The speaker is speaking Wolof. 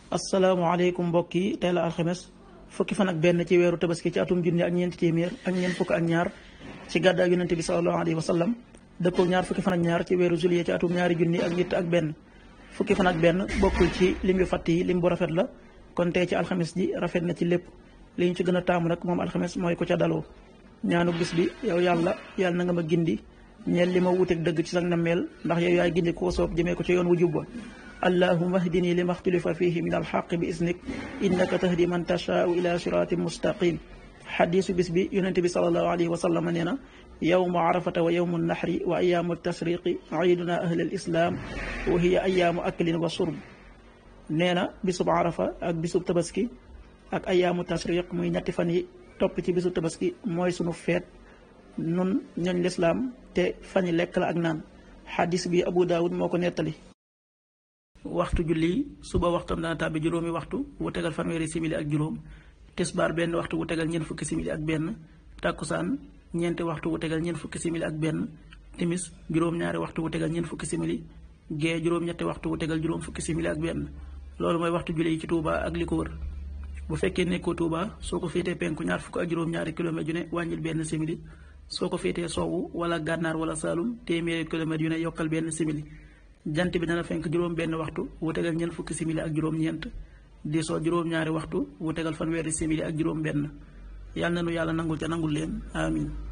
asalaamaaleykum mbokk yi tey la alxames fukki fan ak benn ci weeru tabaski ci atum junni ak ñeenti téeméer ak ñeent fukk ak ñaar ci gàddaay yonente bi salallahu alayhi wa sallam dëppoo ñaar fukki fan ak ñaar ci weeru juillet ci atum ñaari junni ak ñett ak benn fukki fan ak benn bokkul ci lim yu fatt yi lim bu rafet la kon tey ci alxames ji rafet na ci lépp li ñu ci gën a taamu nag moom alxames mooy ko ca daloo ñaanu bis bi yow yàlla yàlla na nga ma gindi ñeel li ma wuteeg dëgg ci sax nammeel ndax yow yaay gindi koo soob jëmee ko ci yoon wu jubba allahuma hdini li maxtulifa fihi min alxaq bi isnik innaka tahdi man tashaau ila siratin mustaqim xadisu bis bi yonente bi salallahu alayhi wa sallam nee na yowmu arafata wa yowmu naxri wa ayaamu tasriqi iiduna ahli al islam wa hiya ayaamu aklin wa surb nee na bisub arafa ak bisub tabaski ak ayaamu tasriq muy ñetti fan yi topp ci bisub tabaski mooy sunu feet nun ñooñ lislaam te fan yi lekk la ak naan xadis bi abu daawud moo ko nettali waxtu julli suba waxtam dana tàbbi juróomi waxtu wu tegal fanweeri simili ak juróom tisbaar benn waxtu wu tegal ñeent fukki simili ak benn tàkkusaan ñeenti waxtu wu tegal ñeent fukki simili ak benn timis juróom-ñaari waxtu wu tegal ñeent fukki simili gee juróom-ñetti waxtu wu tegal juróom fukki simili ak benn loolu mooy waxtu julli yi ci Touba ak li ko wër bu fekkee nekkoo Touba soo ko féetee penku ñaar fukk ak juróom-ñaari kilomètres yu ne wàññil benn simili soo ko féetee soowu wala gànnaar wala saalum téeméeri kilomètres yu ne yokkal benn simili jant bi dana fenk juróom benn waxtu wu tegal ñeent fukki simili ak juróom-ñeent di soo juróom-ñaari waxtu wu tegal fanweeri simili ak juróom benn yàlla na nu yàlla nangul ca nangul leen amin